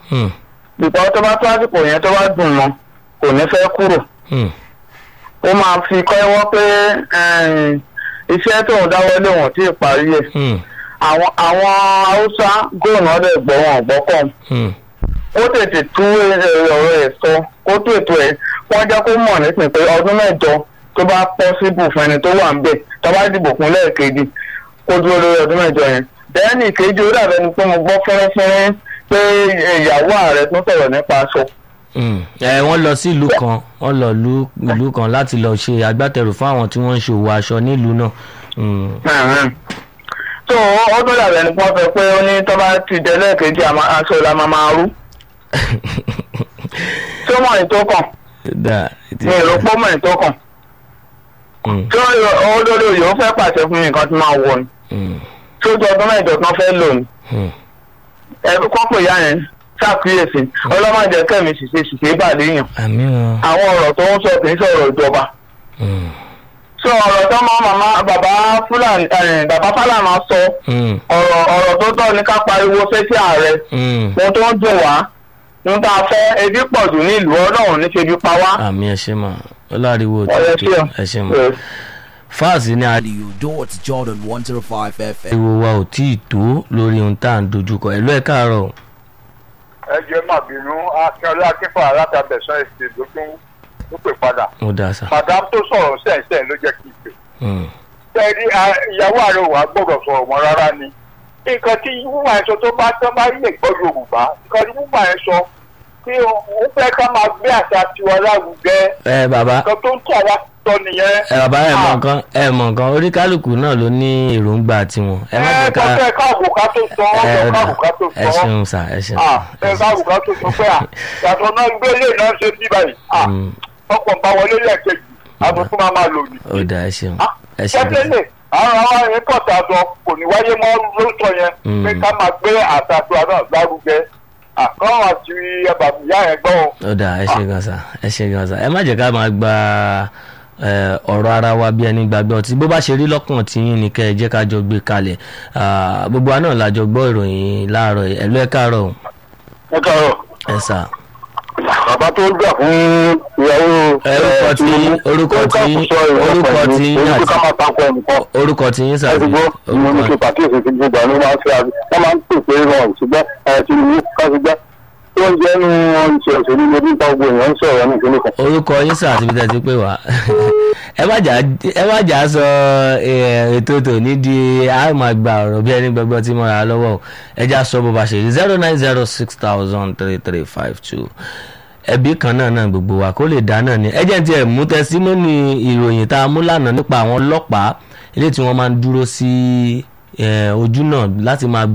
Hmm. ìgbà tó bá tó àsìkò yẹn tó bá dùn mọ́ kò ní fẹ́ kúrò Hmm. ó máa fi kọ́wọ́ pé ẹ̀ẹ́n, iṣẹ́ tóun dáwọ́ lé wọn tí ì parí ẹ̀ Hmm. àwọn àwọn haúsá góònù ọ̀dẹ̀ gbọ́ wọn gbọ́kàn Hmm. ó tètè tú ẹ- ọ̀rọ̀ ẹ̀ sọ kó tó ètò ẹ̀ wọ́n jẹ́ kó mọ̀ nísìnyí pé ọdún mẹ́jọ tó bá pọ́síbù fún ẹni tó wà ń bẹ̀ tó bá dìbò fún lẹ́ẹ̀kejì kó dúró lórí ọdún mẹ́jọ yẹn bẹ́ẹ̀ni ìkejì ó dàbẹ́ ni pé mo gbọ́ fẹ́rẹ́fẹ́rẹ́ pé ìyàwó ààrẹ tún sọ̀rọ̀ nípa aṣọ Hmm. ẹ wọ́n lọ sí ìlú kan wọ́n lọ lu ìlú kan láti lọ ṣe agbátẹrù fún àwọn tí wọ́n ń ṣòwò aṣọ nílùú náà. Hmm. tó ó tó dàbẹ́ ni wọ́n fẹ́ pé ó ní tó bá ti jẹ lẹ́ẹ̀kejì àmọ́ aṣọ la máa máa rú tó mọ̀ ní tó kàn Da, it is- ní ìrọ́pọ̀ mọ̀ ní tó kàn Hmm. tó olórí òye ó fẹ́ pàṣẹ fún mi nǹkan tí máa wọ̀ ni Hmm. tó ju ọdún mẹ́jọ kan fẹ́ lò ní Hmm. ẹbí kọ́pọ̀ ìyá yẹn ṣàkíyèsí ọlọ́mọdé kẹ́mi ṣìṣe ṣìṣe ìbàdí yàn àmì wọn. àwọn ọ̀rọ̀ tó ń sọ kì í sọ̀rọ̀ ìjọba Hmm. sọ ọ̀rọ̀ tó máa màmá bàbá fúlàní ẹ̀, bàbá fálànà sọ Hmm. ọ̀rọ̀ ọ̀rọ̀ tó tọ́ ní ká pariwo sétí ààrẹ Hmm. ohun tó ń dùn wá ohun tá a fẹ́ ebi pọ̀ jù ní ìlú ọlọ́run ní ṣebi pa wá. àmì ẹ ṣe mà ọlọ́àríwò ọ̀rẹ́ tó sí ọ. ẹ ṣe mà fáàsì ní Radio Dot Jordan 105 FM. ariwo wa ò tí ì tó lórí ohun tá à ń dojúkọ ẹ̀lú ẹ̀ káàárọ̀ ẹ jẹ́ má bínú akínọlá akínfà alátàbẹ̀sán ẹ̀sìn ló tún ó pè padà ó dà sá. madam tó sọ̀rọ̀ sẹ́ẹ̀sẹ́ ló jẹ́ kí n pè Hmm. tẹ́rí ìyàwó ààrẹ òun àgbọ̀dọ̀ sọ̀rọ̀ mọ́ rárá ni nǹkan tí wúwà ẹ̀ sọ tó bá tán bá lè gbọ́ yorùbá nǹkan tí wúwà ẹ̀ sọ pé òun fẹ́ ká máa gbé àṣà tiwa lárugẹ ẹ bàbá nǹkan tó ń tà wá sọ nìyẹn. ẹ bàbá ẹ mọ Ah, nǹkan ẹ mọ nǹkan oríkálùkù náà ló ní èròǹgbà tiwọn ẹ má ẹ jẹ́ ká kọ́kẹ́ káàbù ká tó sọ ọ́ ẹ sọ ọ̀dà káàbù ká tó ẹ sọ ọ́ ṣeun sá ẹ ṣeun. Ah, ẹ káàbù ká tó sọ pé à yàtọ̀ náà gbé lè náà ṣe bí báyìí Ah, Hmm. ọkọ̀ ń bá wọlé lẹ́ẹ̀kejì àbùkù máa máa lò ní. ó dà ẹ ṣeun ẹ ṣeun. tẹ́tẹ́lẹ̀ àwọn àwọn yẹn pọ̀tà sọ kò ní wáyé mọ́ lóòótọ́ yẹn Mm. pé ká máa gbé àtàtù àná lárugẹ àkọ́wọ́n àti ẹbàbíyá yẹn gbọ́ o. ó dà ẹ ṣe gan sa ẹ ṣe gan sa ẹ má jẹ́ ká máa gba ẹ, ọ̀rọ̀ ara wa bí ẹni gbàgbé ọtí bó bá ṣe rí lọ́kàn tí yín ni kẹ́ ẹ jẹ́ ká jọ gbé kalẹ̀ Ah, gbogbo wa náà la jọ gbọ́ ìròyìn láàárọ̀ yìí. ẹ̀lú ẹ̀ káàárọ̀ o. ẹ káàárọ̀ ẹ sà. bàbá tó gbà fún ìyàwó. orúkọ tí orúkọ tí orúkọ tí yín orúkọ ká àti máa takọ ẹnìkan. orúkọ tí yín ẹ ti sàbí gbọ́ mo ní kí pàkíyèsí ti gbogbo àná máa ń ṣe àbí wọ́n máa ń pè pé rọrùn ṣùgbọ́n ẹ ti ní kásìgbà tó ń jẹ́ nu ìṣe òṣèlú ní nípa gbogbo èèyàn ń sọ̀rọ̀ ní ìpínlẹ̀ kan. orúkọ yín sà àti ibi tẹ́ ti pè wá ẹ má jà ẹ má jà sọ ẹ, ètò tòní di a máa gba ọ̀rọ̀ bí ẹni gbẹgbẹ́ tí mo rà á lọ́wọ́ o. ẹ já sọ bó ba ṣe rí zero nine zero six thousand three three five two ẹbí kan náà náà gbogbo wa kó lè dá náà ni ẹ jẹ́ ti ẹ̀ mú tẹsímọ́nì ìròyìn tá a mú lánàá nípa àwọn ọlọ́pàá ilé tí wọ́n máa ń dúró sí ẹ, ojú náà láti máa